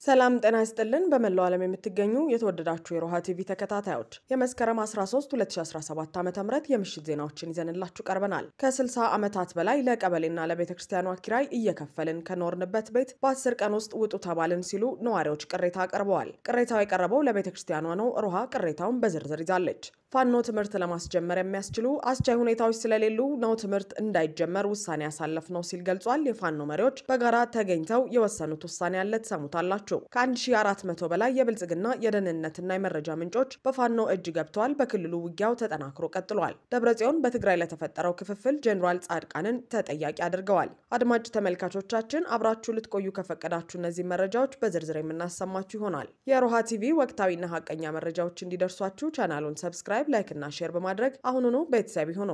ሰላም ጤና ይስጥልን። በመላው ዓለም የምትገኙ የተወደዳችሁ የሮሃ ቲቪ ተከታታዮች የመስከረም 13 2017 ዓ ም የምሽት ዜናዎችን ይዘንላችሁ ቀርበናል። ከ60 ዓመታት በላይ ለቀበሌና ለቤተ ክርስቲያኗ ኪራይ እየከፈልን ከኖርንበት ቤት በ10 ቀን ውስጥ ውጡ ተባልን ሲሉ ነዋሪዎች ቅሬታ አቅርበዋል። ቅሬታው የቀረበው ለቤተ ክርስቲያኗ ነው። ሮሃ ቅሬታውን በዝርዝር ይዛለች። ፋኖ ትምህርት ለማስጀመር የሚያስችሉ አስቻይ ሁኔታዎች ስለሌሉ ነው ትምህርት እንዳይጀመር ውሳኔ ያሳለፍ ነው ሲል ገልጿል። የፋኖ መሪዎች በጋራ ተገኝተው የወሰኑት ውሳኔ ያለ ትሰሙታላችሁ። ከ1400 በላይ የብልጽግና የደህንነትና የመረጃ ምንጮች በፋኖ እጅ ገብተዋል። በክልሉ ውጊያው ተጠናክሮ ቀጥሏል። ደብረጽዮን በትግራይ ለተፈጠረው ክፍፍል ጄኔራል ጻድቃንን ተጠያቂ አድርገዋል። አድማጭ ተመልካቾቻችን አብራችሁ ልትቆዩ ከፈቀዳችሁ እነዚህ መረጃዎች በዝርዝር የምናሰማችሁ ይሆናል። የሮሃ ቲቪ ወቅታዊና ሀቀኛ መረጃዎች እንዲደርሷችሁ ቻናሉን ሰብስክራይብ፣ ላይክ እና ሼር በማድረግ አሁኑኑ ቤተሰብ ይሁኑ።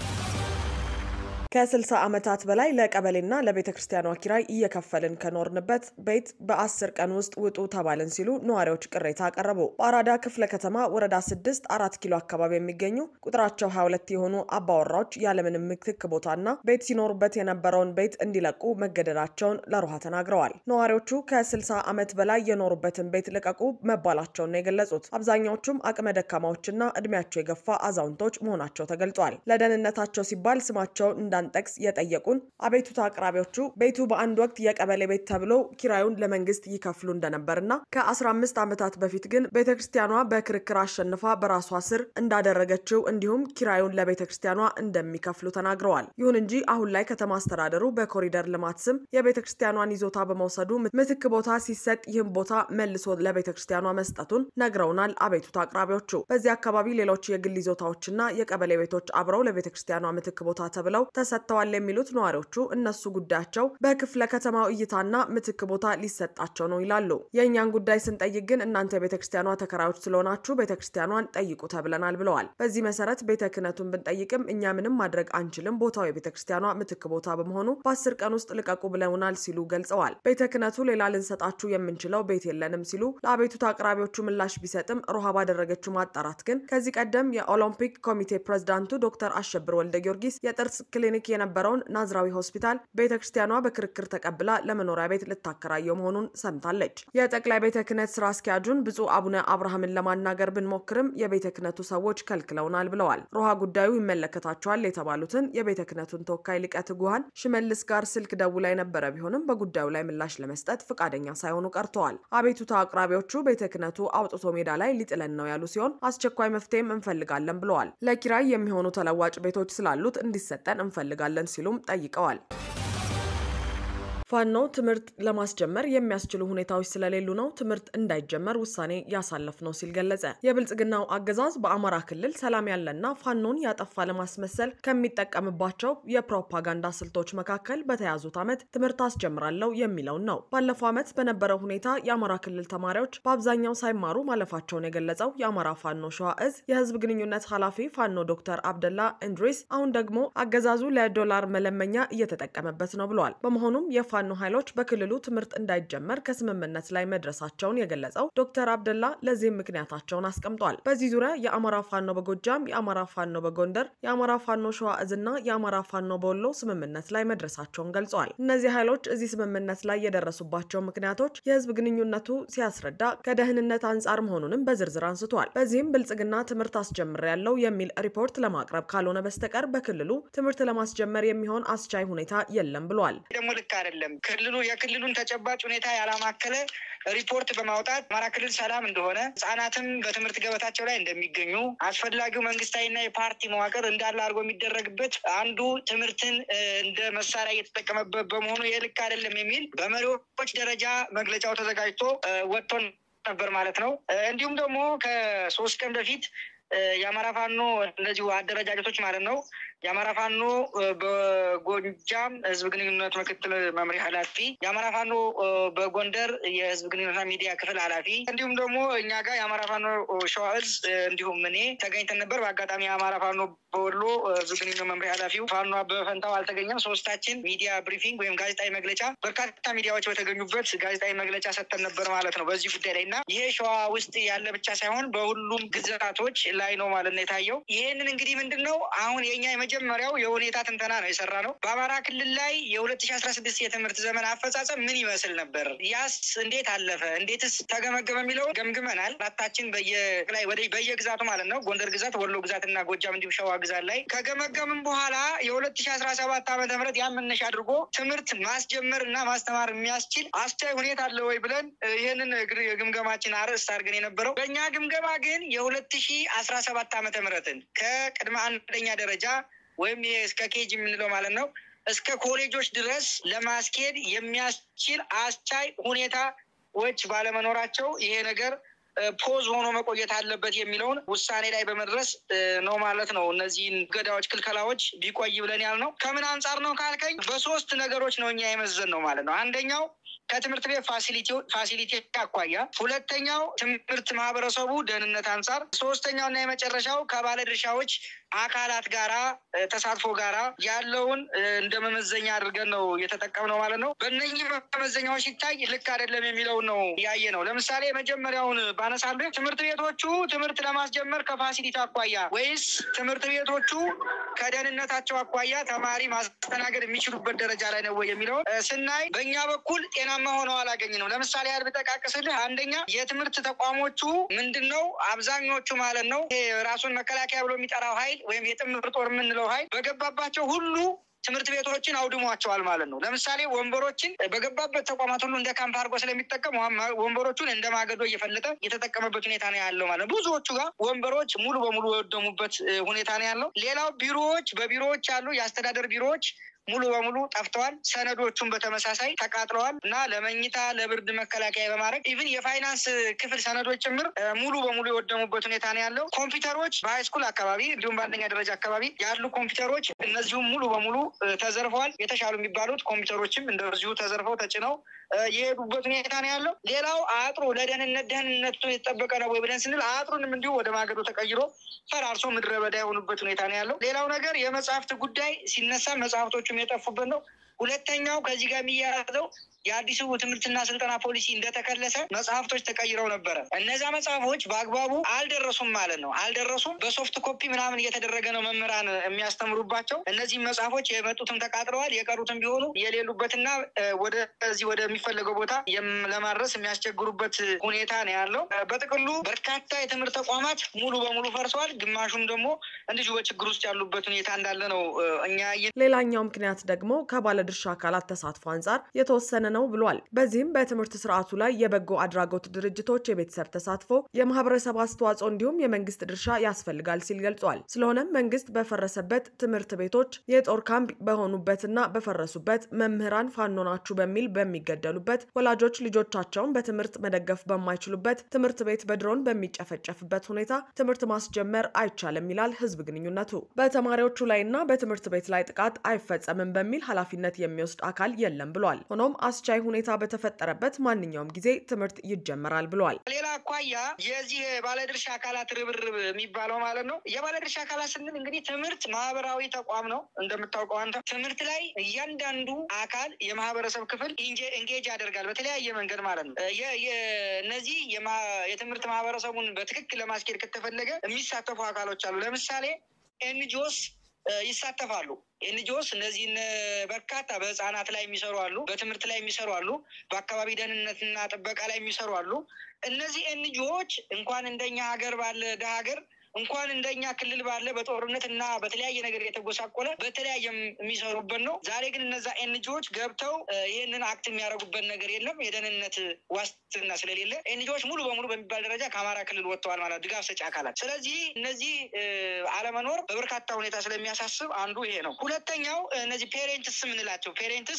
ከ60 ዓመታት በላይ ለቀበሌና ለቤተ ክርስቲያኗ ኪራይ እየከፈልን ከኖርንበት ቤት በ10 ቀን ውስጥ ውጡ ተባልን ሲሉ ነዋሪዎች ቅሬታ አቀረቡ። በአራዳ ክፍለ ከተማ ወረዳ 6 አራት ኪሎ አካባቢ የሚገኙ ቁጥራቸው 22 የሆኑ አባወራዎች ያለምንም ምትክ ቦታና ቤት ሲኖሩበት የነበረውን ቤት እንዲለቁ መገደዳቸውን ለሮሃ ተናግረዋል። ነዋሪዎቹ ከ60 ዓመት በላይ የኖሩበትን ቤት ልቀቁ መባላቸውን ነው የገለጹት። አብዛኛዎቹም አቅመ ደካማዎችና እድሜያቸው የገፋ አዛውንቶች መሆናቸው ተገልጿል። ለደህንነታቸው ሲባል ስማቸውን እንዳ ጠቅስ የጠየቁን አቤቱታ አቅራቢዎቹ ቤቱ በአንድ ወቅት የቀበሌ ቤት ተብሎ ኪራዩን ለመንግስት ይከፍሉ እንደነበርና ከ15 ዓመታት በፊት ግን ቤተ ክርስቲያኗ በክርክር አሸንፋ በራሷ ስር እንዳደረገችው እንዲሁም ኪራዩን ለቤተ ክርስቲያኗ እንደሚከፍሉ ተናግረዋል። ይሁን እንጂ አሁን ላይ ከተማ አስተዳደሩ በኮሪደር ልማት ስም የቤተ ክርስቲያኗን ይዞታ በመውሰዱ ምትክ ቦታ ሲሰጥ ይህም ቦታ መልሶ ለቤተ ክርስቲያኗ መስጠቱን ነግረውናል። አቤቱታ አቅራቢዎቹ በዚህ አካባቢ ሌሎች የግል ይዞታዎችና የቀበሌ ቤቶች አብረው ለቤተ ክርስቲያኗ ምትክ ቦታ ተብለው ሰጥተዋል የሚሉት ነዋሪዎቹ እነሱ ጉዳያቸው በክፍለ ከተማው እይታና ምትክ ቦታ ሊሰጣቸው ነው ይላሉ። የእኛን ጉዳይ ስንጠይቅ ግን እናንተ የቤተ ክርስቲያኗ ተከራዮች ስለሆናችሁ ቤተ ክርስቲያኗን ጠይቁ ተብለናል ብለዋል። በዚህ መሰረት ቤተ ክህነቱን ብንጠይቅም እኛ ምንም ማድረግ አንችልም፣ ቦታው የቤተ ክርስቲያኗ ምትክ ቦታ በመሆኑ በአስር ቀን ውስጥ ልቀቁ ብለውናል ሲሉ ገልጸዋል። ቤተ ክህነቱ ሌላ ልንሰጣችሁ የምንችለው ቤት የለንም ሲሉ ለአቤቱታ አቅራቢዎቹ ምላሽ ቢሰጥም ሮሃ ባደረገችው ማጣራት ግን ከዚህ ቀደም የኦሎምፒክ ኮሚቴ ፕሬዝዳንቱ ዶክተር አሸብር ወልደ ጊዮርጊስ የጥርስ ክሊኒክ የነበረውን ናዝራዊ ሆስፒታል ቤተ ክርስቲያኗ በክርክር ተቀብላ ለመኖሪያ ቤት ልታከራየው መሆኑን ሰምታለች። የጠቅላይ ቤተ ክህነት ስራ አስኪያጁን ብፁዕ አቡነ አብርሃምን ለማናገር ብንሞክርም የቤተ ክህነቱ ሰዎች ከልክለውናል ብለዋል። ሮሃ ጉዳዩ ይመለከታቸዋል የተባሉትን የቤተ ክህነቱን ተወካይ ሊቀ ትጉሃን ሽመልስ ጋር ስልክ ደውላ የነበረ ቢሆንም በጉዳዩ ላይ ምላሽ ለመስጠት ፈቃደኛ ሳይሆኑ ቀርተዋል። አቤቱታ አቅራቢዎቹ ቤተ ክህነቱ አውጥቶ ሜዳ ላይ ሊጥለን ነው ያሉ ሲሆን አስቸኳይ መፍትሄም እንፈልጋለን ብለዋል። ለኪራይ የሚሆኑ ተለዋጭ ቤቶች ስላሉት እንዲሰጠን እንፈልጋለን ሲሉም ጠይቀዋል። ፋኖ ትምህርት ለማስጀመር የሚያስችሉ ሁኔታዎች ስለሌሉ ነው ትምህርት እንዳይጀመር ውሳኔ ያሳለፍ ነው ሲል ገለጸ። የብልጽግናው አገዛዝ በአማራ ክልል ሰላም ያለና ፋኖን ያጠፋ ለማስመሰል ከሚጠቀምባቸው የፕሮፓጋንዳ ስልቶች መካከል በተያዙት ዓመት ትምህርት አስጀምራለሁ የሚለውን ነው። ባለፈው ዓመት በነበረው ሁኔታ የአማራ ክልል ተማሪዎች በአብዛኛው ሳይማሩ ማለፋቸውን የገለጸው የአማራ ፋኖ ሸዋ እዝ የህዝብ ግንኙነት ኃላፊ ፋኖ ዶክተር አብደላ እንድሪስ አሁን ደግሞ አገዛዙ ለዶላር መለመኛ እየተጠቀመበት ነው ብለዋል። በመሆኑም የፋኖ ኃይሎች በክልሉ ትምህርት እንዳይጀመር ከስምምነት ላይ መድረሳቸውን የገለጸው ዶክተር አብደላ ለዚህም ምክንያታቸውን አስቀምጧል። በዚህ ዙሪያ የአማራ ፋኖ በጎጃም፣ የአማራ ፋኖ በጎንደር፣ የአማራ ፋኖ ሸዋ እዝና የአማራ ፋኖ በወሎ ስምምነት ላይ መድረሳቸውን ገልጸዋል። እነዚህ ኃይሎች እዚህ ስምምነት ላይ የደረሱባቸው ምክንያቶች የህዝብ ግንኙነቱ ሲያስረዳ ከደህንነት አንጻር መሆኑንም በዝርዝር አንስቷል። በዚህም ብልጽግና ትምህርት አስጀምሬያለሁ የሚል ሪፖርት ለማቅረብ ካልሆነ በስተቀር በክልሉ ትምህርት ለማስጀመር የሚሆን አስቻይ ሁኔታ የለም ብሏል። ደግሞ ልክ አይደለም። ክልሉ የክልሉን ተጨባጭ ሁኔታ ያላማከለ ሪፖርት በማውጣት አማራ ክልል ሰላም እንደሆነ ህጻናትም በትምህርት ገበታቸው ላይ እንደሚገኙ አስፈላጊው መንግስታዊና የፓርቲ መዋቅር እንዳለ አድርጎ የሚደረግበት አንዱ ትምህርትን እንደ መሳሪያ እየተጠቀመበት በመሆኑ ይህ ልክ አይደለም የሚል በመሪዎች ደረጃ መግለጫው ተዘጋጅቶ ወጥቶ ነበር ማለት ነው። እንዲሁም ደግሞ ከሶስት ቀን በፊት የአማራ ፋኖ እንደዚሁ አደረጃጀቶች ማለት ነው የአማራ ፋኖ በጎጃም ህዝብ ግንኙነት ምክትል መምሪያ ኃላፊ፣ የአማራ ፋኖ በጎንደር የህዝብ ግንኙነትና ሚዲያ ክፍል ኃላፊ እንዲሁም ደግሞ እኛ ጋር የአማራ ፋኖ ሸዋ እዝ እንዲሁም እኔ ተገኝተን ነበር። በአጋጣሚ የአማራ ፋኖ በወሎ ህዝብ ግንኙነት መምሪያ ኃላፊው ፋኖ አበበ ፈንታው አልተገኘም። ሶስታችን ሚዲያ ብሪፊንግ ወይም ጋዜጣዊ መግለጫ በርካታ ሚዲያዎች በተገኙበት ጋዜጣዊ መግለጫ ሰጥተን ነበር ማለት ነው በዚህ ጉዳይ ላይ እና ይሄ ሸዋ ውስጥ ያለ ብቻ ሳይሆን በሁሉም ግዛቶች ላይ ነው ማለት ነው የታየው። ይህንን እንግዲህ ምንድን ነው አሁን የኛ የመጀመሪያው የሁኔታ ትንተና ነው የሰራ ነው። በአማራ ክልል ላይ የሁለት ሺ አስራ ስድስት የትምህርት ዘመን አፈጻጸም ምን ይመስል ነበር? ያስ እንዴት አለፈ? እንዴትስ ተገመገመ? የሚለው ገምግመናል። አራታችን በየላይ ወደ በየግዛቱ ማለት ነው ጎንደር ግዛት፣ ወሎ ግዛት እና ጎጃም እንዲሁም ሸዋ ግዛት ላይ ከገመገምን በኋላ የሁለት ሺ አስራ ሰባት ዓመተ ምህረት ያን መነሻ አድርጎ ትምህርት ማስጀመር እና ማስተማር የሚያስችል አስቻይ ሁኔታ አለ ወይ ብለን ይህንን የግምገማችን አርዕስት አድርገን የነበረው በእኛ ግምገማ ግን የሁለት ሺ አስራ ሰባት ዓመተ ምህረትን ከቅድመ አንደኛ ደረጃ ወይም እስከ ኬጅ የምንለው ማለት ነው እስከ ኮሌጆች ድረስ ለማስኬድ የሚያስችል አስቻይ ሁኔታዎች ባለመኖራቸው ይሄ ነገር ፖዝ ሆኖ መቆየት አለበት የሚለውን ውሳኔ ላይ በመድረስ ነው ማለት ነው። እነዚህን ገዳዎች፣ ክልከላዎች ቢቆይ ብለን ያልነው ከምን አንጻር ነው ካልከኝ በሶስት ነገሮች ነው እኛ የመዘን ነው ማለት ነው። አንደኛው ከትምህርት ቤት ፋሲሊቲ አኳያ፣ ሁለተኛው ትምህርት ማህበረሰቡ ደህንነት አንጻር፣ ሶስተኛው እና የመጨረሻው ከባለድርሻዎች አካላት ጋራ ተሳትፎ ጋራ ያለውን እንደ መመዘኛ አድርገን ነው የተጠቀምነው ማለት ነው። በእነኚህ መመዘኛዎች ሲታይ ልክ አይደለም የሚለውን ነው ያየ ነው። ለምሳሌ የመጀመሪያውን ባነሳልህ ትምህርት ቤቶቹ ትምህርት ለማስጀመር ከፋሲሊቲ አኳያ ወይስ ትምህርት ቤቶቹ ከደህንነታቸው አኳያ ተማሪ ማስተናገድ የሚችሉበት ደረጃ ላይ ነው ወይ የሚለውን ስናይ በእኛ በኩል ጤናማ ሆነው አላገኝ ነው። ለምሳሌ ያህል ብጠቃቅስልህ አንደኛ የትምህርት ተቋሞቹ ምንድን ነው አብዛኞቹ ማለት ነው ይሄ ራሱን መከላከያ ብሎ የሚጠራው ኃይል ወይም የጥምር ጦር የምንለው ኃይል በገባባቸው ሁሉ ትምህርት ቤቶችን አውድሟቸዋል ማለት ነው። ለምሳሌ ወንበሮችን በገባበት ተቋማት ሁሉ እንደ ካምፕ አድርጎ ስለሚጠቀም ወንበሮቹን እንደ ማገዶ እየፈለጠ የተጠቀመበት ሁኔታ ነው ያለው ማለት ነው። ብዙዎቹ ጋር ወንበሮች ሙሉ በሙሉ የወደሙበት ሁኔታ ነው ያለው። ሌላው ቢሮዎች፣ በቢሮዎች ያሉ የአስተዳደር ቢሮዎች ሙሉ በሙሉ ጠፍተዋል። ሰነዶቹን በተመሳሳይ ተቃጥለዋል እና ለመኝታ ለብርድ መከላከያ በማድረግ ኢቭን የፋይናንስ ክፍል ሰነዶች ጭምር ሙሉ በሙሉ የወደሙበት ሁኔታ ነው ያለው። ኮምፒውተሮች በሃይስኩል አካባቢ እንዲሁም በአንደኛ ደረጃ አካባቢ ያሉ ኮምፒውተሮች እነዚሁም ሙሉ በሙሉ ተዘርፈዋል። የተሻሉ የሚባሉት ኮምፒውተሮችም እንደዚሁ ተዘርፈው ተጭነው የሄዱበት ሁኔታ ነው ያለው። ሌላው አጥሩ ለደህንነት ደህንነቱ የተጠበቀ ነው ወይ ብለን ስንል አጥሩንም እንዲሁ ወደ ማገዶ ተቀይሮ ፈራርሶ ምድረ በዳ የሆኑበት ሁኔታ ነው ያለው። ሌላው ነገር የመጽሐፍት ጉዳይ ሲነሳ መጽሐፍቶቹም የጠፉበት ነው። ሁለተኛው ከዚህ ጋር የሚያያዘው የአዲሱ ትምህርትና ስልጠና ፖሊሲ እንደተከለሰ መጽሐፍቶች ተቀይረው ነበረ። እነዛ መጽሐፎች በአግባቡ አልደረሱም ማለት ነው። አልደረሱም። በሶፍት ኮፒ ምናምን እየተደረገ ነው መምህራን የሚያስተምሩባቸው። እነዚህም መጽሐፎች የመጡትም ተቃጥለዋል፣ የቀሩትም ቢሆኑ የሌሉበትና ወደዚህ ወደሚፈለገው ቦታ ለማድረስ የሚያስቸግሩበት ሁኔታ ነው ያለው። በጥቅሉ በርካታ የትምህርት ተቋማት ሙሉ በሙሉ ፈርሰዋል። ግማሹም ደግሞ እንዲሁ በችግር ውስጥ ያሉበት ሁኔታ እንዳለ ነው እኛ ሌላኛው ምክንያት ደግሞ ከባለድርሻ አካላት ተሳትፎ አንጻር የተወሰነ ነው ብሏል። በዚህም በትምህርት ስርዓቱ ላይ የበጎ አድራጎት ድርጅቶች የቤተሰብ ተሳትፎ፣ የማህበረሰብ አስተዋጽኦ እንዲሁም የመንግስት ድርሻ ያስፈልጋል ሲል ገልጿል። ስለሆነም መንግስት በፈረሰበት ትምህርት ቤቶች የጦር ካምፕ በሆኑበትና በፈረሱበት መምህራን ፋኖ ናችሁ በሚል በሚገደሉበት ወላጆች ልጆቻቸውን በትምህርት መደገፍ በማይችሉበት ትምህርት ቤት በድሮን በሚጨፈጨፍበት ሁኔታ ትምህርት ማስጀመር አይቻልም ይላል ህዝብ ግንኙነቱ። በተማሪዎቹ ላይና በትምህርት ቤት ላይ ጥቃት አይፈጸምም በሚል ኃላፊነት የሚወስድ አካል የለም ብሏል። ሆኖም አስቻይ ሁኔታ በተፈጠረበት ማንኛውም ጊዜ ትምህርት ይጀመራል ብሏል። ሌላ አኳያ የዚህ ባለድርሻ አካላት ርብርብ የሚባለው ማለት ነው። የባለድርሻ አካላት ስንል እንግዲህ ትምህርት ማህበራዊ ተቋም ነው እንደምታውቀው አንተ። ትምህርት ላይ እያንዳንዱ አካል የማህበረሰብ ክፍል ኢንጌጅ ያደርጋል በተለያየ መንገድ ማለት ነው። እነዚህ የትምህርት ማህበረሰቡን በትክክል ለማስኬድ ከተፈለገ የሚሳተፉ አካሎች አሉ። ለምሳሌ ኤንጂኦስ ይሳተፋሉ። ኤንጂኦስ እነዚህን በርካታ በህፃናት ላይ የሚሰሩ አሉ፣ በትምህርት ላይ የሚሰሩ አሉ፣ በአካባቢ ደህንነትና ጥበቃ ላይ የሚሰሩ አሉ። እነዚህ ኤንጂኦዎች እንኳን እንደኛ ሀገር ባለ ደሀ ሀገር እንኳን እንደኛ ክልል ባለ በጦርነት እና በተለያየ ነገር የተጎሳቆለ በተለያየ የሚሰሩበት ነው። ዛሬ ግን እነዛ ኤንጂኦዎች ገብተው ይህንን አክት የሚያደርጉበት ነገር የለም። የደህንነት ዋስትና ስለሌለ ኤንጂኦዎች ሙሉ በሙሉ በሚባል ደረጃ ከአማራ ክልል ወጥተዋል ማለት ድጋፍ ሰጪ አካላት። ስለዚህ እነዚህ አለመኖር በበርካታ ሁኔታ ስለሚያሳስብ አንዱ ይሄ ነው። ሁለተኛው እነዚህ ፔሬንትስ የምንላቸው ፔሬንትስ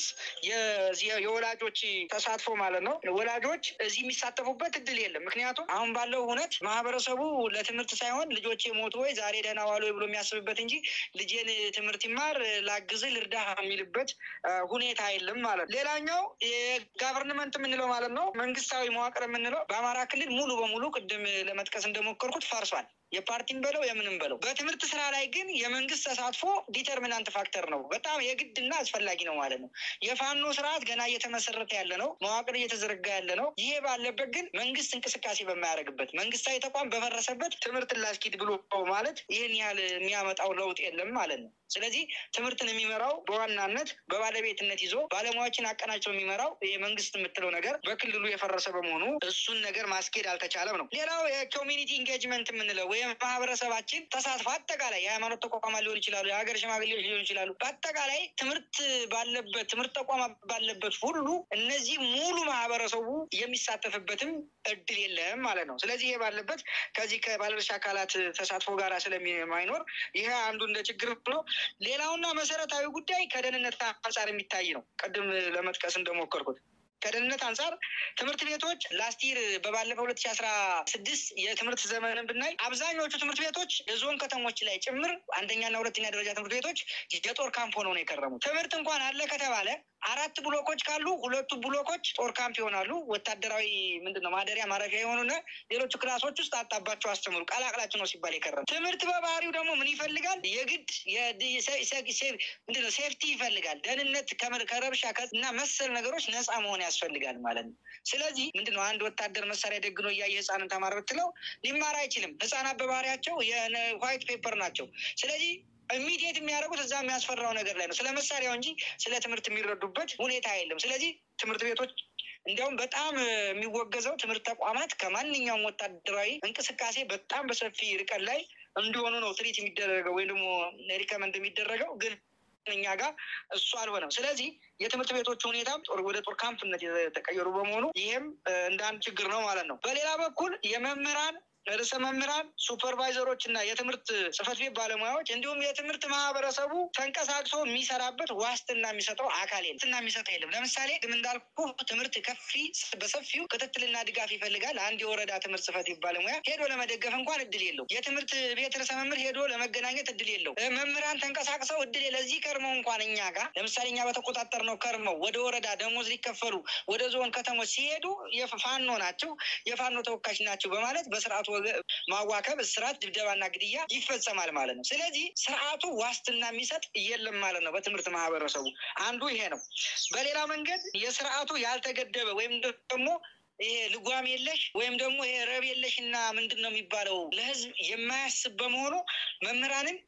የወላጆች ተሳትፎ ማለት ነው። ወላጆች እዚህ የሚሳተፉበት እድል የለም። ምክንያቱም አሁን ባለው እውነት ማህበረሰቡ ለትምህርት ሳይሆን ልጆቼ ሞቱ ወይ ዛሬ ደህና ዋሉ ብሎ የሚያስብበት እንጂ ልጄን ትምህርት ይማር ላግዝህ ልርዳ የሚልበት ሁኔታ የለም ማለት ነው። ሌላኛው የጋቨርንመንት የምንለው ማለት ነው መንግስታዊ መዋቅር የምንለው በአማራ ክልል ሙሉ በሙሉ ቅድም ለመጥቀስ እንደሞከርኩት ፈርሷል። የፓርቲም በለው የምንም በለው። በትምህርት ስራ ላይ ግን የመንግስት ተሳትፎ ዲተርሚናንት ፋክተር ነው። በጣም የግድና አስፈላጊ ነው ማለት ነው። የፋኖ ስርዓት ገና እየተመሰረተ ያለ ነው። መዋቅር እየተዘረጋ ያለ ነው። ይሄ ባለበት ግን መንግስት እንቅስቃሴ በማያደርግበት መንግስታዊ ተቋም በፈረሰበት ትምህርት ላስኪድ ብሎ ማለት ይህን ያህል የሚያመጣው ለውጥ የለም ማለት ነው። ስለዚህ ትምህርትን የሚመራው በዋናነት በባለቤትነት ይዞ ባለሙያዎችን አቀናጅቶ የሚመራው የመንግስት የምትለው ነገር በክልሉ የፈረሰ በመሆኑ እሱን ነገር ማስኬድ አልተቻለም ነው። ሌላው የኮሚኒቲ ኢንጌጅመንት የምንለው ወይም ማህበረሰባችን ተሳትፎ አጠቃላይ የሃይማኖት ተቋማት ሊሆን ይችላሉ፣ የሀገር ሽማግሌዎች ሊሆን ይችላሉ። በአጠቃላይ ትምህርት ባለበት ትምህርት ተቋማት ባለበት ሁሉ እነዚህ ሙሉ ማህበረሰቡ የሚሳተፍበትም እድል የለም ማለት ነው። ስለዚህ ይሄ ባለበት ከዚህ ከባለድርሻ አካላት ተሳትፎ ጋር ስለማይኖር ይሄ አንዱ እንደ ችግር ነው። ሌላውና መሰረታዊ ጉዳይ ከደህንነት አንጻር የሚታይ ነው። ቅድም ለመጥቀስ እንደሞከርኩት ከደህንነት አንጻር ትምህርት ቤቶች ላስቲር በባለፈው ሁለት ሺ አስራ ስድስት የትምህርት ዘመንን ብናይ አብዛኞቹ ትምህርት ቤቶች የዞን ከተሞች ላይ ጭምር አንደኛና ሁለተኛ ደረጃ ትምህርት ቤቶች የጦር ካምፕ ሆነው ነው የከረሙት። ትምህርት እንኳን አለ ከተባለ አራት ብሎኮች ካሉ ሁለቱ ብሎኮች ጦር ካምፕ ይሆናሉ። ወታደራዊ ምንድን ነው ማደሪያ ማረፊያ የሆኑና ሌሎቹ ክላሶች ውስጥ አጣባቸው አስተምሩ ቀላቅላቸው ነው ሲባል የከረሙ። ትምህርት በባህሪው ደግሞ ምን ይፈልጋል? የግድ ምንድን ነው ሴፍቲ ይፈልጋል። ደህንነት ከረብሻ እና መሰል ነገሮች ነፃ መሆን ያስፈልጋል ማለት ነው። ስለዚህ ምንድነው አንድ ወታደር መሳሪያ ደግኖ እያየ ህፃንን ተማር ብትለው ሊማር አይችልም። ህፃናት በባህሪያቸው የዋይት ፔፐር ናቸው። ስለዚህ ኢሚዲየት የሚያደርጉት እዛ የሚያስፈራው ነገር ላይ ነው። ስለ መሳሪያው እንጂ ስለ ትምህርት የሚረዱበት ሁኔታ የለም። ስለዚህ ትምህርት ቤቶች እንዲያውም በጣም የሚወገዘው ትምህርት ተቋማት ከማንኛውም ወታደራዊ እንቅስቃሴ በጣም በሰፊ ርቀት ላይ እንዲሆኑ ነው ትሪት የሚደረገው ወይም ደግሞ ሪከመንድ የሚደረገው ግን እኛ ጋር እሱ አልሆነም። ስለዚህ የትምህርት ቤቶች ሁኔታ ወደ ጦር ካምፕነት የተቀየሩ በመሆኑ ይህም እንደ አንድ ችግር ነው ማለት ነው። በሌላ በኩል የመምህራን ርዕሰ መምህራን፣ ሱፐርቫይዘሮች እና የትምህርት ጽህፈት ቤት ባለሙያዎች እንዲሁም የትምህርት ማህበረሰቡ ተንቀሳቅሶ የሚሰራበት ዋስትና የሚሰጠው አካል የለም። ዋስትና የሚሰጠው የለም። ለምሳሌ ድም እንዳልኩ ትምህርት ከፊ በሰፊው ክትትልና ድጋፍ ይፈልጋል። አንድ የወረዳ ትምህርት ጽህፈት ቤት ባለሙያ ሄዶ ለመደገፍ እንኳን እድል የለው። የትምህርት ቤት ርዕሰ መምህር ሄዶ ለመገናኘት እድል የለው። መምህራን ተንቀሳቅሰው እድል ለዚህ ከርመው እንኳን እኛ ጋር ለምሳሌ እኛ በተቆጣጠር ነው ከርመው ወደ ወረዳ ደሞዝ ሊከፈሉ ወደ ዞን ከተሞች ሲሄዱ የፋኖ ናቸው የፋኖ ተወካዮች ናቸው በማለት በስርዓቱ ማዋከብ፣ እስራት፣ ድብደባና ግድያ ይፈጸማል ማለት ነው። ስለዚህ ስርዓቱ ዋስትና የሚሰጥ የለም ማለት ነው። በትምህርት ማህበረሰቡ አንዱ ይሄ ነው። በሌላ መንገድ የስርዓቱ ያልተገደበ ወይም ደግሞ ይሄ ልጓም የለሽ ወይም ደግሞ ይሄ ረብ የለሽ እና ምንድን ነው የሚባለው ለህዝብ የማያስብ በመሆኑ መምህራንን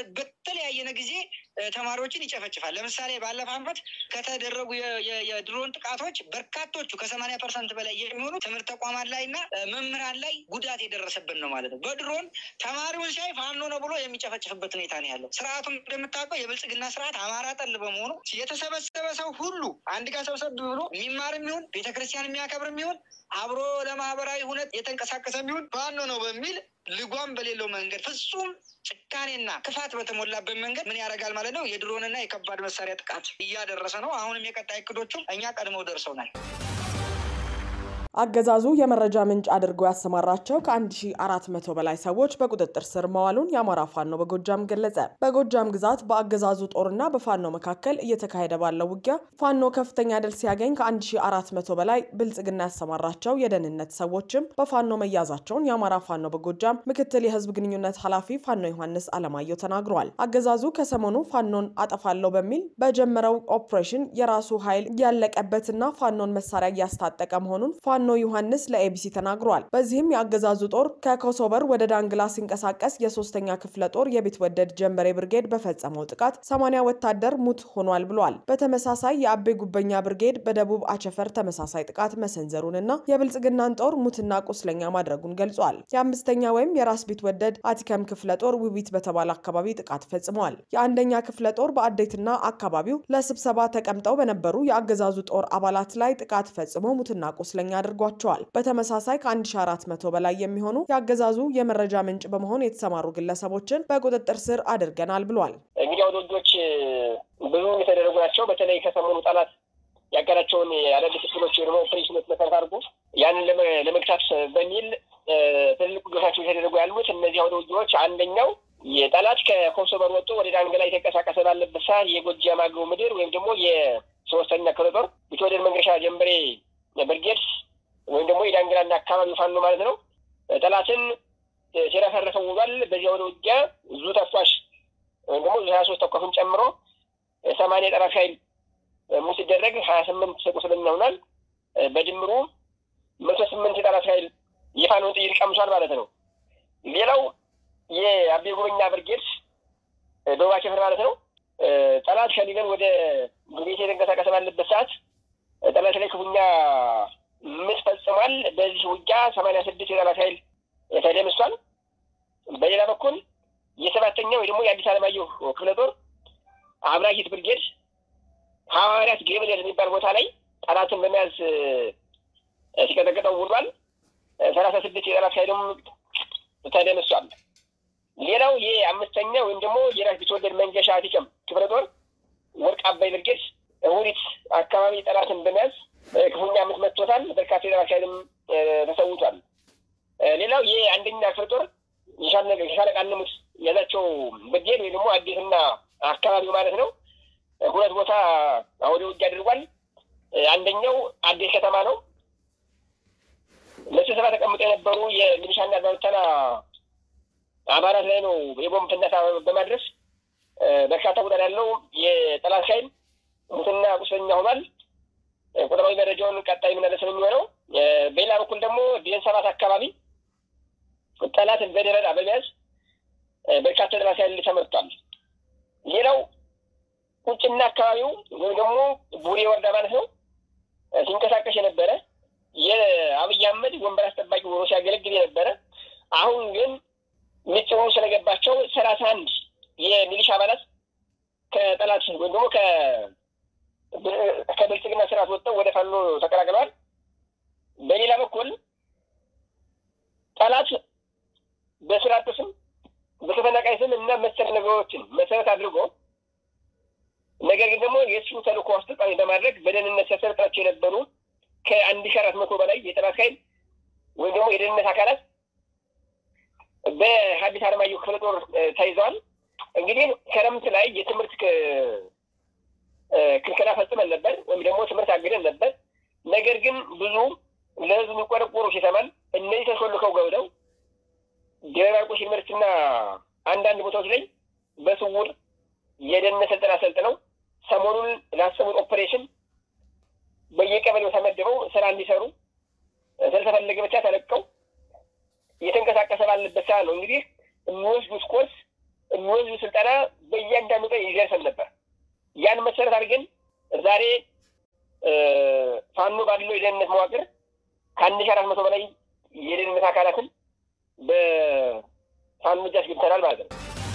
በተለያየነ ጊዜ ተማሪዎችን ይጨፈጭፋል። ለምሳሌ ባለፈው ዓመት ከተደረጉ የድሮን ጥቃቶች በርካቶቹ ከሰማንያ ፐርሰንት በላይ የሚሆኑ ትምህርት ተቋማት ላይ እና መምህራን ላይ ጉዳት የደረሰብን ነው ማለት ነው። በድሮን ተማሪውን ሳይ ፋኖ ነው ብሎ የሚጨፈጭፍበት ሁኔታ ነው ያለው። ስርዓቱም እንደምታውቀው የብልጽግና ስርዓት አማራ ጠል በመሆኑ የተሰበሰበ ሰው ሁሉ አንድ ጋር ሰብሰብ ብሎ የሚማር የሚሆን ቤተክርስቲያን የሚያከብር የሚሆን አብሮ ለማህበራዊ ሁነት የተንቀሳቀሰ የሚሆን ፋኖ ነው በሚል ልጓም በሌለው መንገድ ፍጹም ጭካኔና ክፋት በተሞላበት መንገድ ምን ያደርጋል ማለት ነው። የድሮንና የከባድ መሳሪያ ጥቃት እያደረሰ ነው። አሁንም የቀጣይ እቅዶቹ እኛ ቀድመው ደርሰውናል። አገዛዙ የመረጃ ምንጭ አድርጎ ያሰማራቸው ከ1400 በላይ ሰዎች በቁጥጥር ስር መዋሉን የአማራ ፋኖ በጎጃም ገለጸ። በጎጃም ግዛት በአገዛዙ ጦርና በፋኖ መካከል እየተካሄደ ባለው ውጊያ ፋኖ ከፍተኛ ድል ሲያገኝ ከ1400 በላይ ብልጽግና ያሰማራቸው የደህንነት ሰዎችም በፋኖ መያዛቸውን የአማራ ፋኖ በጎጃም ምክትል የህዝብ ግንኙነት ኃላፊ ፋኖ ዮሐንስ አለማየሁ ተናግረዋል። አገዛዙ ከሰሞኑ ፋኖን አጠፋለሁ በሚል በጀመረው ኦፕሬሽን የራሱ ኃይል ያለቀበትና ፋኖን መሳሪያ እያስታጠቀ መሆኑን ፋኖ ዮሐንስ ለኤቢሲ ተናግሯል። በዚህም የአገዛዙ ጦር ከኮሶበር ወደ ዳንግላ ሲንቀሳቀስ የሶስተኛ ክፍለ ጦር የቢትወደድ ጀንበሬ ብርጌድ በፈጸመው ጥቃት 80 ወታደር ሙት ሆኗል ብሏል። በተመሳሳይ የአቤ ጉበኛ ብርጌድ በደቡብ አቸፈር ተመሳሳይ ጥቃት መሰንዘሩንና የብልጽግናን ጦር ሙትና ቁስለኛ ማድረጉን ገልጿል። የአምስተኛ ወይም የራስ ቢትወደድ አቲከም ክፍለ ጦር ውቢት በተባለ አካባቢ ጥቃት ፈጽመዋል። የአንደኛ ክፍለ ጦር በአዴትና አካባቢው ለስብሰባ ተቀምጠው በነበሩ የአገዛዙ ጦር አባላት ላይ ጥቃት ፈጽሞ ሙትና ቁስለኛ አድርጓቸዋል። በተመሳሳይ ከ1400 በላይ የሚሆኑ የአገዛዙ የመረጃ ምንጭ በመሆን የተሰማሩ ግለሰቦችን በቁጥጥር ስር አድርገናል ብሏል። እንግዲህ አውደ ውጊያዎች ብዙ የተደረጉ ናቸው። በተለይ ከሰሞኑ ጠላት ያቀዳቸውን አዳዲስ ክፍሎች ደግሞ ኦፕሬሽኖች መሰረት አድርጎ ያንን ለመግታት በሚል ትልልቅ ውጊያዎች የተደረጉ ያሉት እነዚህ አውደ ውጊያዎች አንደኛው የጠላት ከኮሶበር ወጥቶ ወደ ዳንግላ የተንቀሳቀሰ ባለበት ሰዓት የጎጃም አገው ምድር ወይም ደግሞ የሶስተኛ ክፍለ ጦር ቢትወደድ መንገሻ ጀንበሬ ብርጌድ ወይም ደግሞ የዳንግላና አካባቢ ፋኖ ማለት ነው። ጠላትን ሲረፈረፈው ውሏል። በዚያ ወደ ውጊያ ዙ ተኳሽ ወይም ደግሞ ዙ ሀያ ሶስት ተኳሹን ጨምሮ ሰማንያ የጠላት ኃይል ሙት ሲደረግ ሀያ ስምንት ቁስለኛ ሆኗል። በድምሩ መቶ ስምንት የጠላት ኃይል የፋኖን ጥይት ቀምሷል ማለት ነው። ሌላው የአቤ ጉበኛ ብርጌድ ደቡብ አቸፈር ማለት ነው። ጠላት ከሊበን ወደ ጉቤት የተንቀሳቀሰ ባለበት ሰዓት ጠላት ላይ ክፉኛ ምት ፈጽሟል። በዚህ ውጊያ ሰማንያ ስድስት የጠላት ኃይል ተደምሷል። በሌላ በኩል የሰባተኛ ወይ ደግሞ የአዲስ አለማየሁ ክፍለ ጦር አብራጊት ብርጌድ ሐዋርያት ገብርኤል የሚባል ቦታ ላይ ጠላትን በመያዝ ሲቀጠቅጠው ውሏል። ሰላሳ ስድስት የጠላት ኃይልም ተደምሷል። ሌላው ይህ አምስተኛ ወይም ደግሞ የራስ ቢትወደድ መንገሻ አቲቀም ክፍለ ጦር ወርቅ አባይ ብርጌድ እሁዲት አካባቢ ጠላትን በመያዝ ክፉኛ ምት መጥቶታል። በርካታ የጠላት ኃይልም ተሰውቷል። ሌላው ይህ አንደኛ ክፍለ ጦር የሻለቃ ንሙት ያዛቸው ብርጌድ ወይ ደግሞ አዲስና አካባቢው ማለት ነው ሁለት ቦታ አውደ ውጊያ አድርጓል። አንደኛው አዲስ ከተማ ነው። ለስብሰባ ተቀምጠው የነበሩ የሚሊሻና ባልተና አባላት ላይ ነው የቦምብ ፍንዳታ በማድረስ በርካታ ቁጥር ያለው የጠላት ኃይል ሙትና ቁስለኛ ሆኗል። ቁጥራዊ መረጃውን ቀጣይ የምናደርስ ነው የሚሆነው። በሌላ በኩል ደግሞ ዲን ሰባት አካባቢ ጠላትን በደረጃ በመያዝ በርካታ ጠላት ኃይል ተመቷል። ሌላው ቁጭና አካባቢው ወይም ደግሞ ቡሬ ወረዳ ማለት ነው ሲንቀሳቀስ የነበረ የአብይ አህመድ ወንበር አስጠባቂ ሆኖ ሲያገለግል የነበረ አሁን ግን ሚጭሩ ስለገባቸው ሰላሳ አንድ የሚሊሻ አባላት ከጠላት ወይም ደግሞ ከብልጽግና ስርዓት ወጥተው ወደ ፋኖ ተቀላቅለዋል። በሌላ በኩል ጠላት በስርዓት ስም በተፈናቃይ ስም እና መሰል ነገሮችን መሰረት አድርጎ ነገር ግን ደግሞ የእሱ ተልእኮ አስፈጻሚ በማድረግ በደህንነት ሲያሰለጥናቸው የነበሩ ከአንድ ሺህ አራት መቶ በላይ የጠላት ኃይል ወይም ደግሞ የደህንነት አካላት በሀዲስ አለማየሁ ክፍለ ጦር ተይዘዋል። እንግዲህ ክረምት ላይ የትምህርት ክልከላ ፈጽመን ነበር፣ ወይም ደግሞ ትምህርት አግደን ነበር። ነገር ግን ብዙ ለህዝቡ የሚቆረቆሩ ሲሰማን እነዚህ ተሾልከው ገብተው ደብረ ማርቆስ ዩኒቨርሲቲና አንዳንድ ቦታዎች ላይ በስውር የደህንነት ስልጠና ሰልጥነው ሰሞኑን ላሰቡት ኦፕሬሽን በየቀበሌው ተመድበው ስራ እንዲሰሩ ስለተፈለገ ብቻ ተለቀው እየተንቀሳቀሰ ባለበት ሰዓት ነው እንግዲህ የሚወስዱት ኮርስ የሚወስዱ ስልጠና በእያንዳንዱ ቀን ይደርሰን ነበር። ያን መሰረት አድርገን ዛሬ ፋኖ ባለው የደህንነት መዋቅር ከአንድ ሺህ አራት መቶ በላይ የደህንነት አካላትን በፋኖ እጅ አስገብተናል ማለት ነው።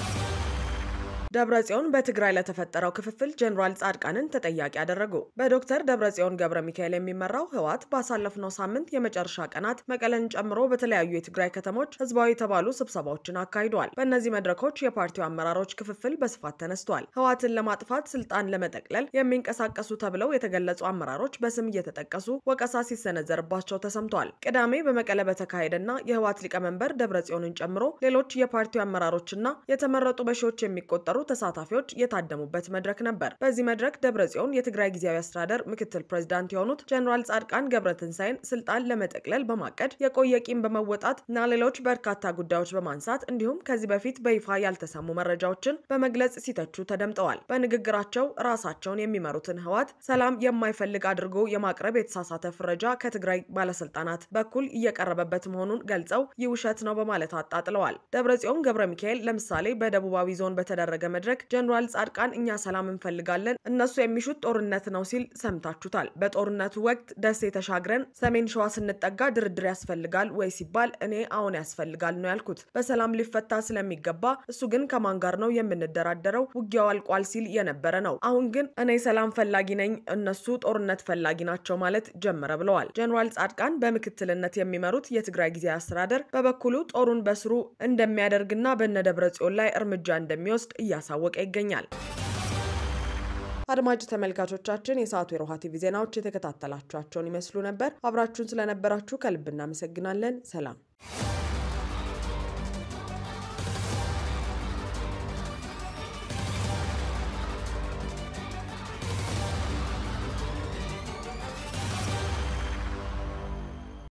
ደብረጽዮን በትግራይ ለተፈጠረው ክፍፍል ጀኔራል ጻድቃንን ተጠያቂ አደረጉ። በዶክተር ደብረጽዮን ገብረ ሚካኤል የሚመራው ህወሓት ባሳለፍነው ሳምንት የመጨረሻ ቀናት መቀለን ጨምሮ በተለያዩ የትግራይ ከተሞች ህዝባዊ የተባሉ ስብሰባዎችን አካሂደዋል። በእነዚህ መድረኮች የፓርቲው አመራሮች ክፍፍል በስፋት ተነስቷል። ህወሓትን ለማጥፋት ስልጣን ለመጠቅለል የሚንቀሳቀሱ ተብለው የተገለጹ አመራሮች በስም እየተጠቀሱ ወቀሳ ሲሰነዘርባቸው ተሰምቷል። ቅዳሜ በመቀለ በተካሄደና የህወሓት ሊቀመንበር ደብረጽዮንን ጨምሮ ሌሎች የፓርቲው አመራሮችና የተመረጡ በሺዎች የሚቆጠሩ ተሳታፊዎች የታደሙበት መድረክ ነበር። በዚህ መድረክ ደብረጽዮን የትግራይ ጊዜያዊ አስተዳደር ምክትል ፕሬዚዳንት የሆኑት ጀኔራል ጻድቃን ገብረትንሳኤን ስልጣን ለመጠቅለል በማቀድ የቆየ ቂም በመወጣት እና ሌሎች በርካታ ጉዳዮች በማንሳት እንዲሁም ከዚህ በፊት በይፋ ያልተሰሙ መረጃዎችን በመግለጽ ሲተቹ ተደምጠዋል። በንግግራቸው ራሳቸውን የሚመሩትን ህወሓት ሰላም የማይፈልግ አድርጎ የማቅረብ የተሳሳተ ፍረጃ ከትግራይ ባለስልጣናት በኩል እየቀረበበት መሆኑን ገልጸው ይህ ውሸት ነው በማለት አጣጥለዋል። ደብረጽዮን ገብረ ሚካኤል ለምሳሌ በደቡባዊ ዞን በተደረገ መድረክ ጀኔራል ጻድቃን እኛ ሰላም እንፈልጋለን፣ እነሱ የሚሹት ጦርነት ነው ሲል ሰምታችሁታል። በጦርነቱ ወቅት ደሴ ተሻግረን ሰሜን ሸዋ ስንጠጋ ድርድር ያስፈልጋል ወይ ሲባል እኔ አሁን ያስፈልጋል ነው ያልኩት። በሰላም ሊፈታ ስለሚገባ እሱ ግን ከማን ጋር ነው የምንደራደረው? ውጊያው አልቋል ሲል የነበረ ነው። አሁን ግን እኔ ሰላም ፈላጊ ነኝ፣ እነሱ ጦርነት ፈላጊ ናቸው ማለት ጀመረ ብለዋል። ጀኔራል ጻድቃን በምክትልነት የሚመሩት የትግራይ ጊዜያዊ አስተዳደር በበኩሉ ጦሩን በስሩ እንደሚያደርግና በነ ደብረ ጽዮን ላይ እርምጃ እንደሚወስድ እያሳወቀ ይገኛል። አድማጭ ተመልካቾቻችን የሰዓቱ የሮሃ ቲቪ ዜናዎች የተከታተላችኋቸውን ይመስሉ ነበር። አብራችሁን ስለነበራችሁ ከልብ እናመሰግናለን። ሰላም